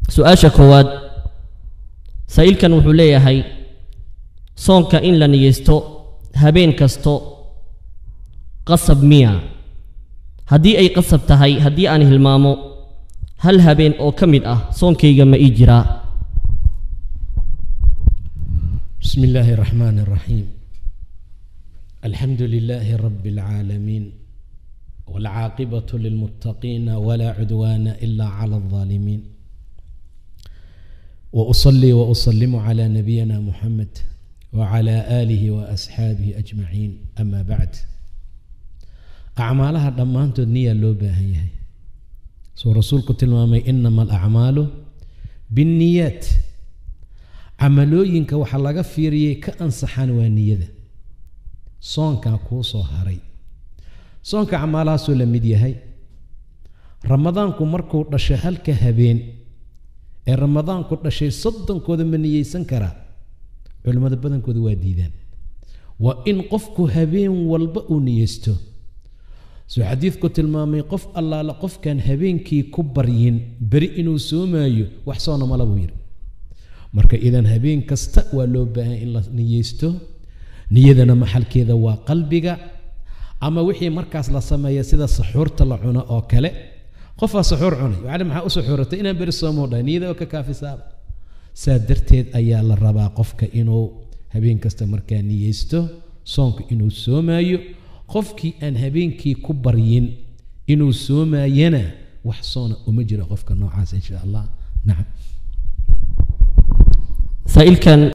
su-aasha koowaad saa'ilkan wuxuu leeyahay soonka in la niyeysto habeen kasto qasab miya haddii ay qasab tahay haddii aan hilmaamo hal habeen oo ka mid ah soonkayga ma ii jiraa بسم الله الرحمن الرحيم الحمد لله رب العالمين والعاقبة للمتقين ولا عدوان إلا على الظالمين وأصلي وأسلم على نبينا محمد وعلى آله وأصحابه أجمعين أما بعد أعمالها دمانتو نية لو باهيه سو رسولك تلمامي إنما الأعمال بالنيات camalooyinka waxaa laga fiiriyey ka ansaxaan waa niyada soonkaa kuu soo haray soonka camaalahaasuu la mid yahay ramadaanku markuu dhashay halka habeen ee ramadaanku dhashay soddonkooda ma niyeysan karaa culimmada badankooda waa diidaan waa in qofku habeen walba uu niyeysto suu xadiidku tilmaamay qof allaala qofkaan habeenkii ku baryin beri inuu soomaayo wax soona mala buu yidhi marka idan habeen kasta waa loo baahan in la niyeysto niyadana maxalkeeda waa qalbiga ama wixii markaas la sameeya sida saxuurta la cuno oo kale qofaa saxuur cunay wacali maxaa u saxuuratay inaan beri soomoo dhahay niyada oo ka kaafisaaba saa darteed ayaa la rabaa qofka inuu habeen kasta markaa niyeysto soonka inuu soomaayo qofkii aan habeenkii ku baryin inuu soomaayana wax soona uma jiro qofka noocaas insha allah nacam saa'ilkan